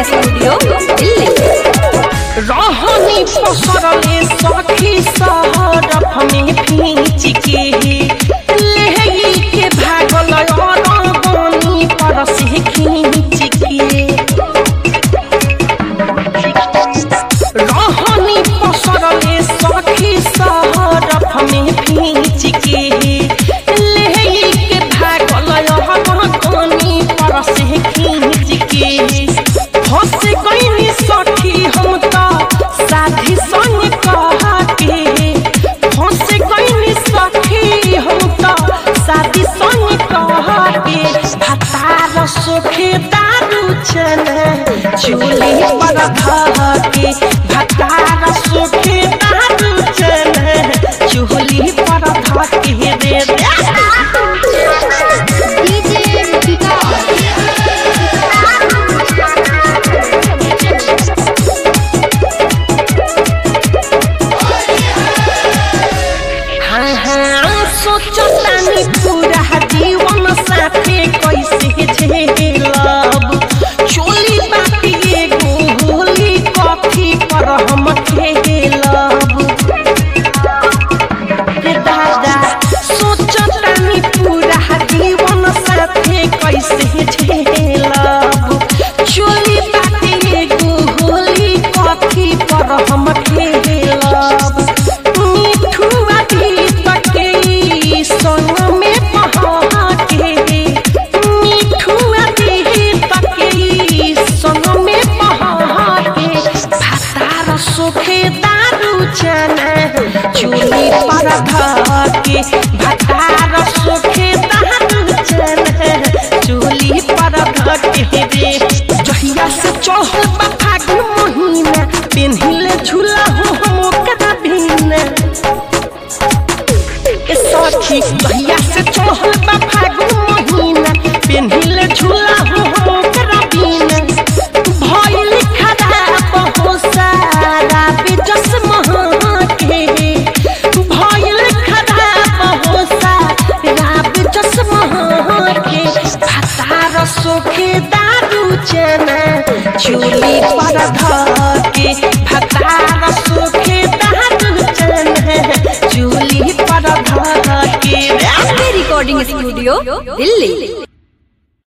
studio Delhi रहनी पसरले सखी सहरफ में खींच के लेही के भागल अरगनी पर से खींच के रहनी पसरले सखी सहरफ में खींच के लेही के भागल अरगनी पर से खींच के फंस गईनी सखी हम त साथी संग कहा के फंस गईनी सखी हम त साथी संग कहा के हतार सोखे दारू चले चूली पर धह के हतार सोखे दारू चले चूली पर धह के रे डीजे विकास हाँ हाँ सोचतानी पूरा जीवन साथे कैसे झेलब चोली बाटी एगो होली कॉफी पर हम खेलब रे दादा सोचतानी पूरा जीवन साथे कैसे झेलब चोली बाटी एगो होली कॉफी पर हम खेलब मिठुआ भी तके संग में बहा के मिठुआ भी तके संग में बहा के भातार सोखे दारू चना चूली पर धर के भातार सोखे दारू चना चूली पर धर के रे जहिया से चढ़ल बा फागुन महीना पेन्हिले झूला हो हम ओकरा बिना ए सखी भैया से चढ़ल बा फागुन महीना पेन्हिले झूला हो हम ओकरा बिना भइल खराब हो सारा बेजस महा के भइल खराब हो सारा बेजस महा के भातार सोखे दारू चना चूली पर धर के भातार सोखे दारू चना चूली पर धर के रिकॉर्डिंग स्टूडियो दिल्ली